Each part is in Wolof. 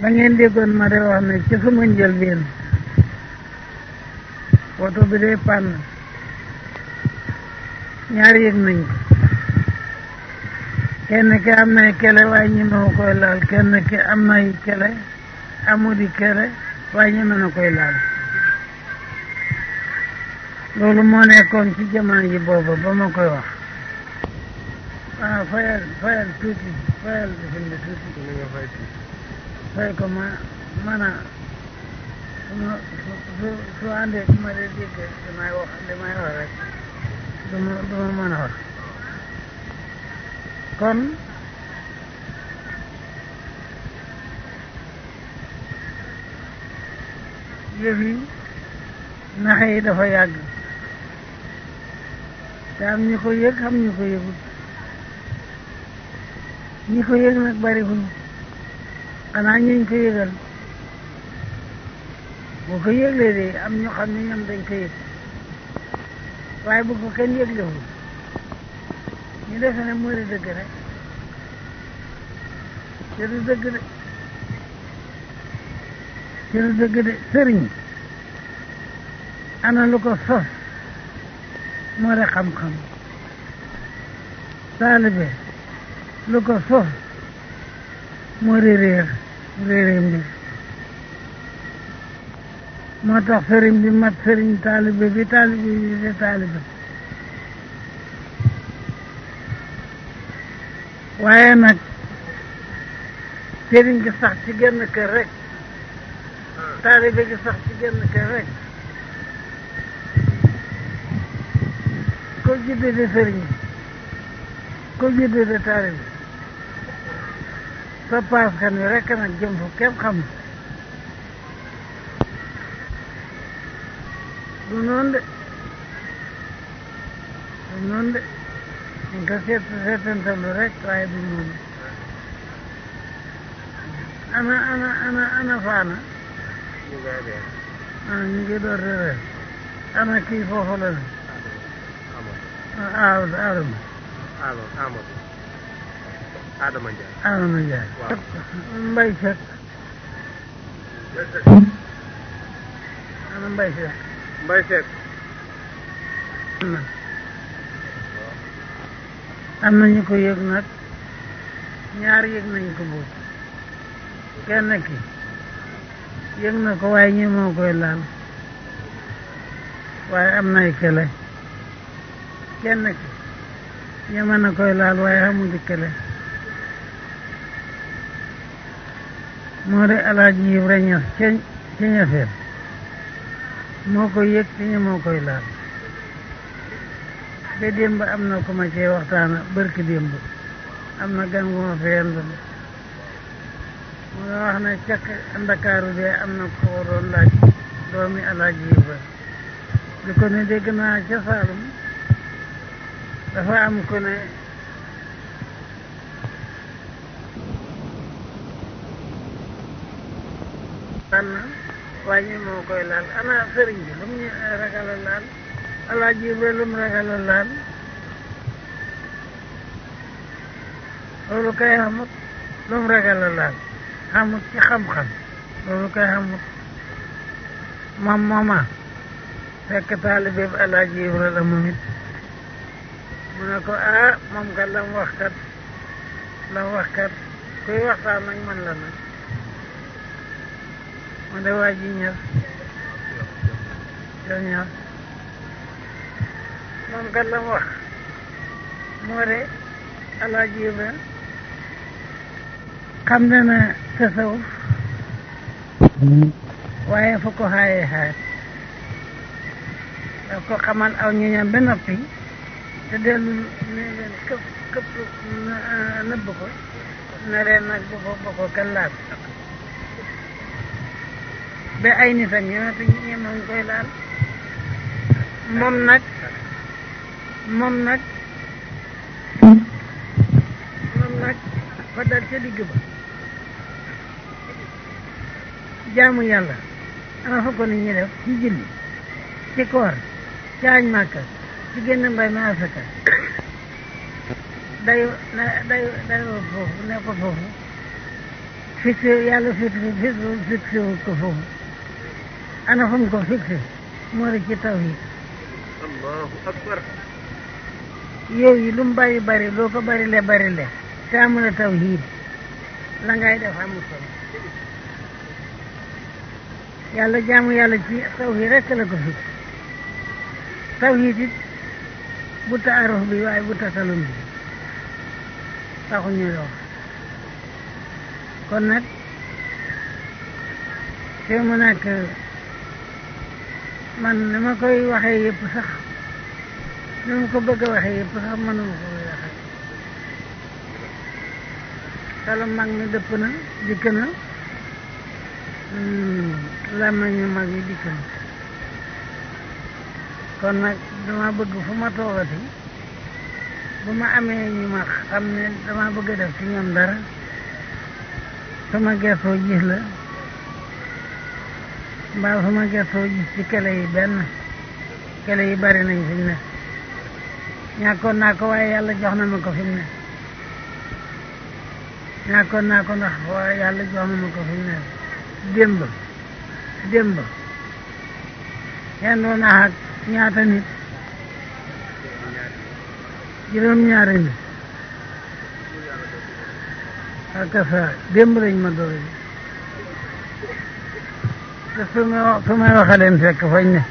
da ngeen déggoon ma de wax ne ci sama njëlbeen woto bi day pànn ñaar yëg nañ ko kenn ki am nay kele waaye ñeme na koy laal kenn ki am nay kele amudi kele waaye ñeme na koy laal loolu moo nekkoon ci jamono ji booba ba ma koy wax waaw fayal fayal tuuti fayal bifin bi tuuti fay ko ma man a su ma su su àndee su ma dee dégg damay wax damay wax rek du ma du ma mën a wax kon yëf yi naxe yi dafa yàgg te am ñu ko yëg am ñu ko yëgut ñi ko yëg nag bariwuñ xanaa ñuñ ko yëgal boo ko yëglee de am ñu xam ne ñoom dañ ko yëg waaye bu ko kenn yëglewul ñu defe ne moo di dëgg rek te du dëgg de te du dëgg de sëriñ ana lu ko sos moo di xam-xam taalibe lu ko sos moo di réer réere mbir moo tax sëriñ bi mat sëriñ taalibe bi taalibe bi de taalibe waaye nag sëriñ gi sax ci genn kër rek taalibe gi sax ci genn kër rek ko judde de sëriñ ko judde de taalibe sa paas kan wi rek nag jëm fu kenn xam du noonu de du noonu de ñu ko seet seetantalu rek waaye du noonu ana ana ana ana faana ah ñu ngi door de reer ana kii foofu la ne ah Adama Amadou Adama Ndiaye Adama Ndiaye Waaw. Mbay Seck ana Mbay Seck Mbaye Seck am na am na ñu ko yëg nag ñaar yëg nañ ko boobu kenn ki yëg na ko waaye ñi moo koy laal waaye am nay kele kenn ki ñeme na koy laal waaye xamul kele moo de alaaji Ibra Ñas ca ca ñaseen moo ko yëg te ñemoo koy laal ba démb am na ko ma cee waxtaana bërki démb am na gan gu ma feendoon mu nga wax ne cakk ndakaaru de am na ko doon laaj doomi alaaji Ibra di ko ne dégg naa ca Saalum dafa am ko ne tànn waaye moo koy laal ana sëriñ bi lu mu ñu ragal a laal alaaji Ibra lu mu ragal a laal loolu kay xamut lu mu ragal a laal xamut ci xam-xam loolu kay xamut moom mooma fekk taalibe bi alaaji Ibra la moom it mu ne ko ah moom kat la mu wax kat la mu wax kat kuy waxtaan nag man la nag mu de waa ji ñëw yow ñëw moom kat la mu wax moo de alaaji Ibra xam na na tasawuf waaye fu ko xaayee xaar daf ko xamal aw ñoñam ba noppi te dellu ne leen këpp këpp nëbb ko ne leen nag bu ko bu ko kenn laal ba ay nitam ñëwatu ñemoon koy laal moom nag moom nag moom nag fa dal ca digg ba jaamu yàlla ana fa ko nit ñi def ci julli ci koor ci añ màkka ci génn mbay ma asaka day day day foofu ne ko foofu fixé yàlla fixé fixé wu ko foofu ana fu mu ko fixé moo di ci tawhid allahu akbar yow yi lu mu bari bari loo ko bari le bari le te amula tawhid la ngay def amul solo yàlla jaamu yàlla ci tawhid rekk la ko fixé tawhid it bu taaruf bi waaye bu tasalum bi taxuñu wax kon nag te mu nekk man ni ma koy waxee yëpp sax ni ma ko bëgg a waxee yëpp sax mënuma ko koy waxee xelu mag mi dëpp na dikk na làmmiñu mag yi dikk na kon nag dama bëgg fu ma toogati bu ma amee ñu ma xam ne dama bëgg a def ci ñoom dara sama gertoo gis la mbaa sama gertoo gis ci kele yi benn kele yi bari nañ fi mu ne ñàkkoon naa ko waaye yàlla jox na ma ko fi mu ne ñàkkoon naa ko ndax waaye yàlla jox na ma ko fi mu ne démb démb yendoo naa ak ñaata nit juróom-ñaari nit ak sa démb lañ ma doy te su ma su may waxa leen fekk fañ ne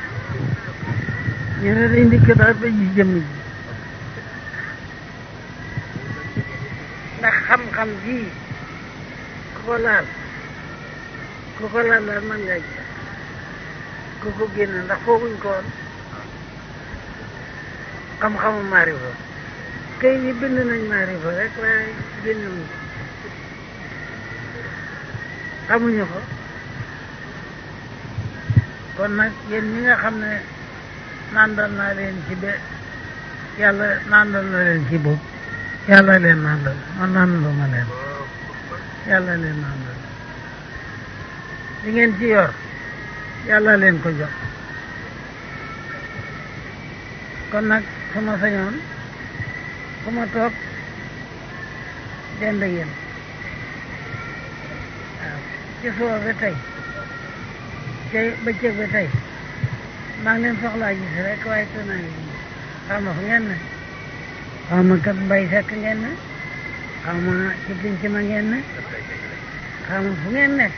ñu ne dañ dikk daal ba gis jëmm ji ndax xam-xam ji ku ko laal ku ko laal daal mën nga gis ku ko génne ndax fooguñ ko woon xam-xamu maarifa kay yi bind nañ maarifa rek waaye génnewuñ ko xamuñu ko kon nag yéen ñi nga xam ne nandal naa leen ci be yàlla nandal na leen ci bopp yàlla leen nandal man nandal ma leen yàlla leen nandal li ngeen ci yor yàlla leen ko jox kon nag su ma sañoon fu ma toog dend ak yéen waaw ci suba ba tey tey bëccëg ba tey maa ngi leen soxlaa gis rek waaye te naa ngi xaw ma fu ngeen ne xaw ma kat mbay fekk ngeen ne xaw ma ci pinc ma ngeen ne xaw ma fu ngeen nekk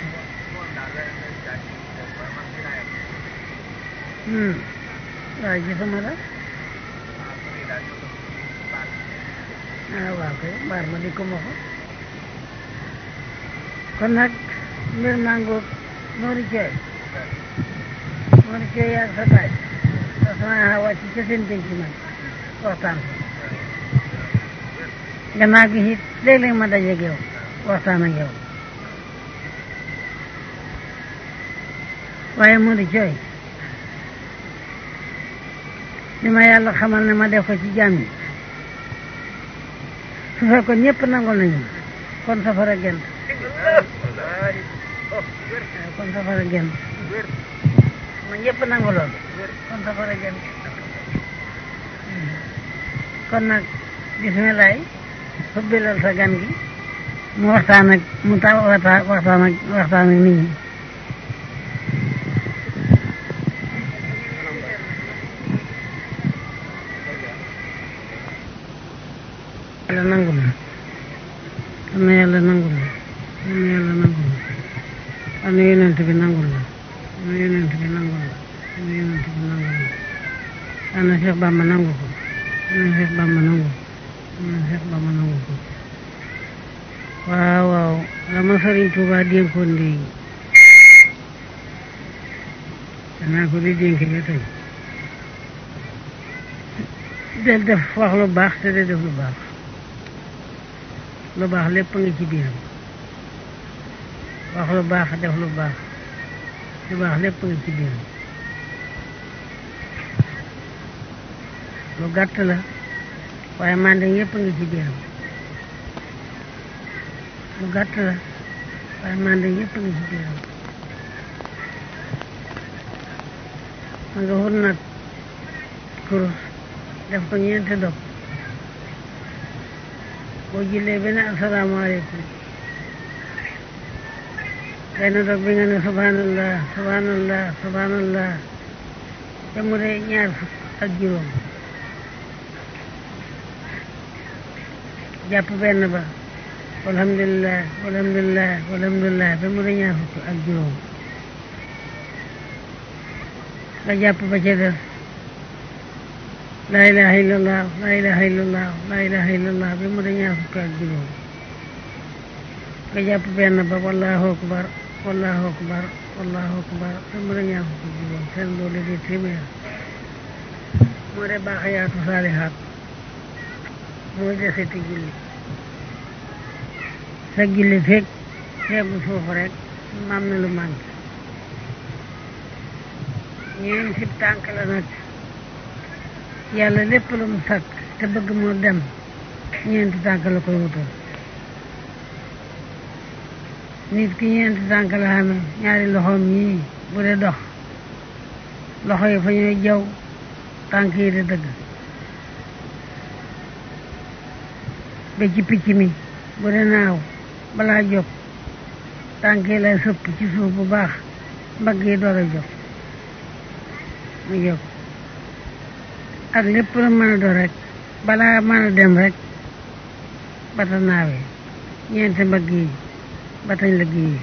waaw gisuma la ah waaw kay mbaar ma di ko ma ko kon nag mbir mango Mori Thiel Mori Thiel yaa sa baay sa sama wàcc ca seen penc man waxtaan gannaaw gi it léeg-léeg ma dajeeg yow waxtaan ak yow waaye Mori Thiel li ma yàlla xamal ne ma def ko ci jàmm yi su fekkoon ñëpp nangul nañu kon safara gent kon safara gent ma ñëpp nangu lool kon safara gent kon nag bismilaay fubbilal sa gan gi mu waxtaan ak mu ta waxtaan ak waxtaan ak nit ñi yàlla nangul na am na yàlla nangul na am na yàlla nangul na am na yonent bi nangul na am na yonent bi nangul na am na yonent bi nangul na am na Cheikh Bamba nangu ko am na Cheikh Bamba nangu ko am na Cheikh Bamba nangu ko waaw waaw la ma Sëriñ Tuubaa dénkoon léegi danaa ko di dénk ba tey del def wax lu baax te de def lu baax lu baax lépp nga ci biiram wax lu baax def lu baax lu baax lépp nga ci biiram lu gàtt la waaye mande yépp nga ci biiram lu gàtt la waaye mande yépp nga ci biiram ma nga wut nag kurus def ko ñeenti dog boo jullee benn asalaamaaleykum benn dog bi nga ne subhanallah subhanallah subhanallah te mu de ñaar fukk ak juróom jàpp benn ba alhamdulilah alhamdulilah alhamdulilah te mu de ñaar fukk ak juróom nga jàpp ba ca des laa ilaha illallah laa ilaha illallah laa ilaha illallah bi mu de ñaar fukk ak juróom nga jàpp benn ba wallahu akbar wallahu akbar wallahu akbar te mu de ñaar fukk ak juróom seen loolu di téeméer moo de baaxayaatu saalihaat mooy deseti julli sa julli fekk xeebu foofu rek mam na lu manqué ñeen sib tànk la nag yàlla lépp lu mu sakk te bëgg moo dem ñeenti tànk la koy wutal nit ki ñeenti tànk la xame ñaari loxoom yii bu dee dox loxo yi fa ñuy jaw tànk yi di dëgg ba ci picc mi bu dee naaw balaa jóg tànk yi lay sëpp ci suuf bu baax mbagg yi door a jóg mu jóg ak lépp lu mën a doon rek balaa mën a dem rek bata naawee ñeenti mbagg yi batañ lëgg yi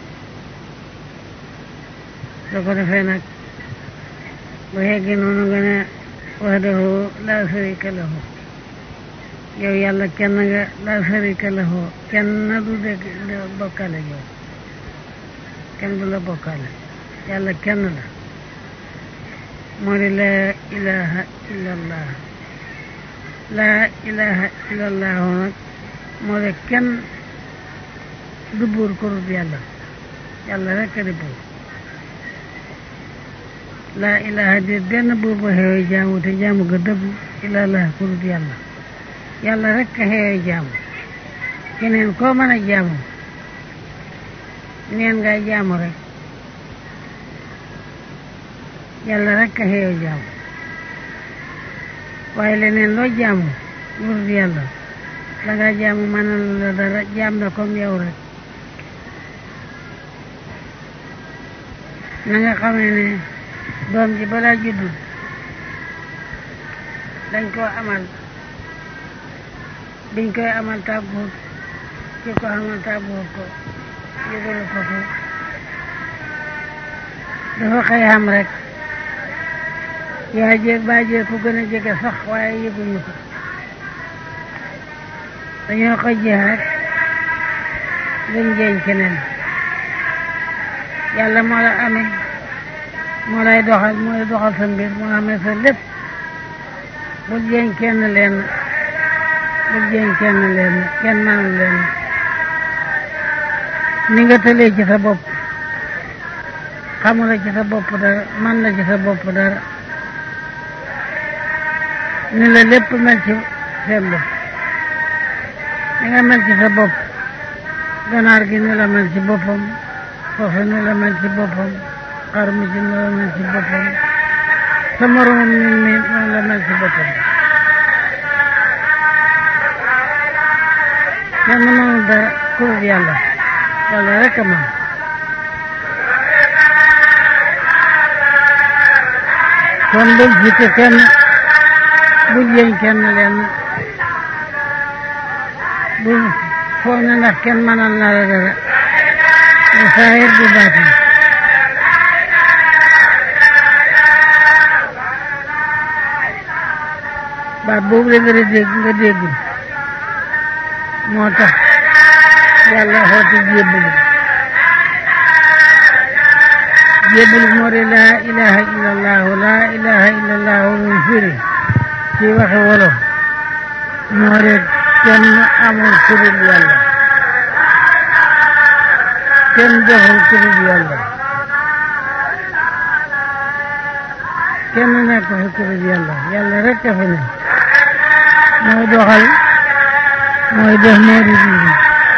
soo ko defee nag bu yeggee noonu nga ne wahdahu laa sharika lahu yow yàlla kenn nga laa sharika lahu kenn du dégg bokkale yow kenn du la bokkale yàlla kenn la moo di laa ilaha illallah laa ilaha illallah nag moo di kenn du buur ko dul yàlla yàlla rekk di buur laa ilaha di benn buur ba xeewee jaamu te jaamu ga dëgg illallah ko dul yàlla yàlla rekk xeewee jaamu keneen koo mën a jaamu neen ngay jaamu rek yàlla rekk xeewee jaamu waaye leneen loo jaamu lu dul yàlla la nga jaamu mënal la dara jaam na comme yow rek na nga xamee ne doom ji balaa juddu dañ koo amal biñ koy amal tàgguut ki ko amal tàgguut ko yëgalu ko ko dafa xëy xam rek yaa jéeg baa jéeg ku gën a jege sax waaye yëguñu ko dañoo ko jeex rek duñ jeeñ keneen yàlla moo la amee moo lay doxal moo lay doxal sa mbir moo amee sa lépp bul jeeñ kenn leen bul jeeñ kenn leen kenn manul leen ni nga tëlee ci sa bopp xamula ci sa bopp dara man la ci sa bopp dara ni la lépp mel ci seen bopp ni nga mel ci sa bopp ganaar gi ni la mel ci boppam foofu ni la mel ci boppam xar mi ci ni la mel ci boppam sa moromam nit mi noonu la mel ci boppam kenn mënul dara ku dul yàlla yàlla rek a mën kon bul jiite kenn bul jeeñ kenn leen bul foog ne ndax kenn mënal na la dara du saahir du baatin baat boobu la dara dégg nga déggul moo tax yàlla xooti jébbalu jébbalu moo di laa ilaha illallahu laa ilaha illallahu muy firi ci waxi wolof moo di kenn amul ku dul yàlla kenn deful ku dul yàlla kenn nekk fi ku dul yàlla yàlla rek a fi ne mooy doxal mooy def moo di dindi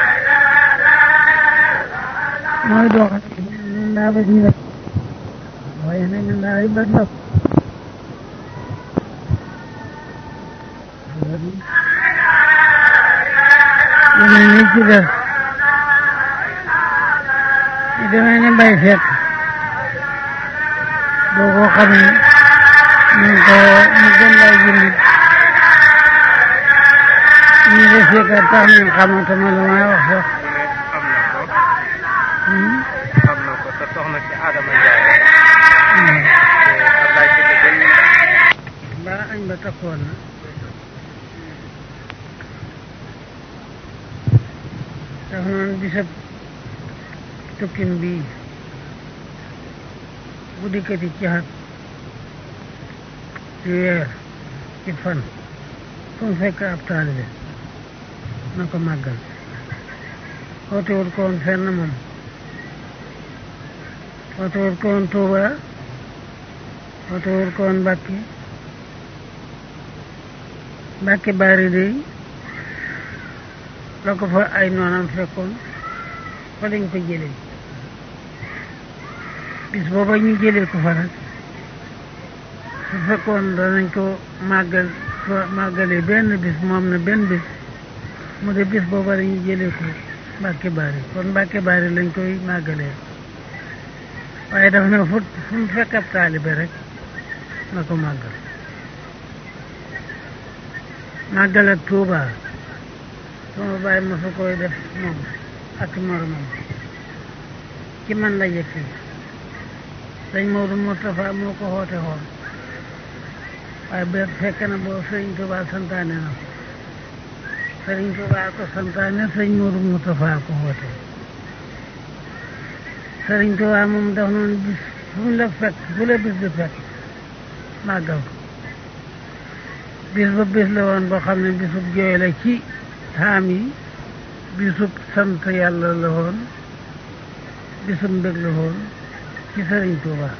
mooy doxal ñun daa ba ñu waaye nag ñun daa yi ba ndox yeneen yi ci def ñu demee ne mbay fekk boo ko xamee ñu ko mu gën lay jullit ñu de fekkat tax ñu xamatuma lu may wax sax mu ne xam na ko xam na ko te soxna si Adama Ndiaye te Ablaye Sylla gën mbaa añ ba takkoon na daf noon bisab tukkim bii bu dikkati ci xat ci weer ci fan fu mu fekk ab taalibe na ko màggal wootewut ko woon fenn moom wootewut ko woon Tuuba wootewut ko woon Mbàkke Mbàkke Baari dey la ko fa ay noonam fekkoon fa lañ ko jëlee bis booba ñu jëlee ko fa nag su fekkoon danañ ko màggal fa màggalee benn bis moom na benn bis mu de bis booba dañuy jëlee ko Mbàkke Baari kon Mbàkke Baari lañ koy màggalee waaye daf na fu fu mu fekk ab taalibe rek na ko màggal màggal ak Tuuba sama bàyyi ma fa koy def moom ak moromam ci man la jëkki sëñ Maodo Moustapha moo ko xoote xoon waaye ba fekk na boo sëriñ Tuuba santaane na ko sëriñ Tuuba ko santaane sëñ Maodo Moustapha ko xoote sëriñ Tuuba moom daf noonu bis fu mu la fekk fu la bis bi fekk màggal ko bis ba bis la woon boo xam ne bisub jooy la ci xaam yi bisub sant yàlla la woon bisub mbég la woon ci sëriñ Tuuba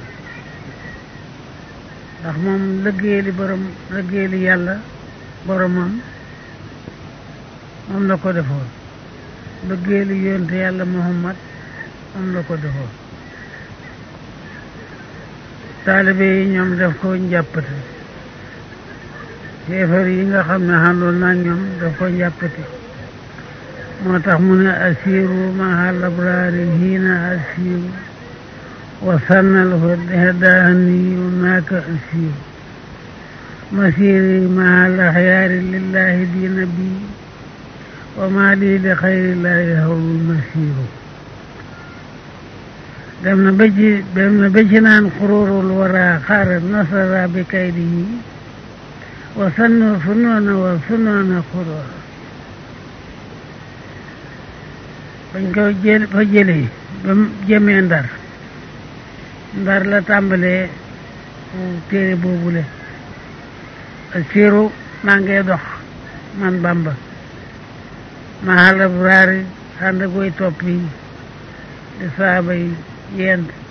ndax moom liggéeyali borom liggéeyali yàlla boromam moom la ko defoon liggéeyali yonte yàlla Muhammad moom la ko defoon taalibe yi ñoom def ko njàppati kéefar yi nga xam ne xàndoon naa ñoom daf ko njàppati moo tax mu ne asiru mahal abraari hiina asiru wa sannal hadaani naaka asiru masiri mahal axyaari lillahi diina bi wa ma lii li xayrillahi hawlul masiru dem na ba ci dem na ba ci naan xururul wara xaarat nasara bi kaydihi wa sannu funoona wa funoona xurura bañ ko jël fa jëlee ba mu jëmee ndar ndar la tàmbalee téere boobule siiru maa ngee dox man bamba ma xalab raari ànd goy topp yi di saaba yi yent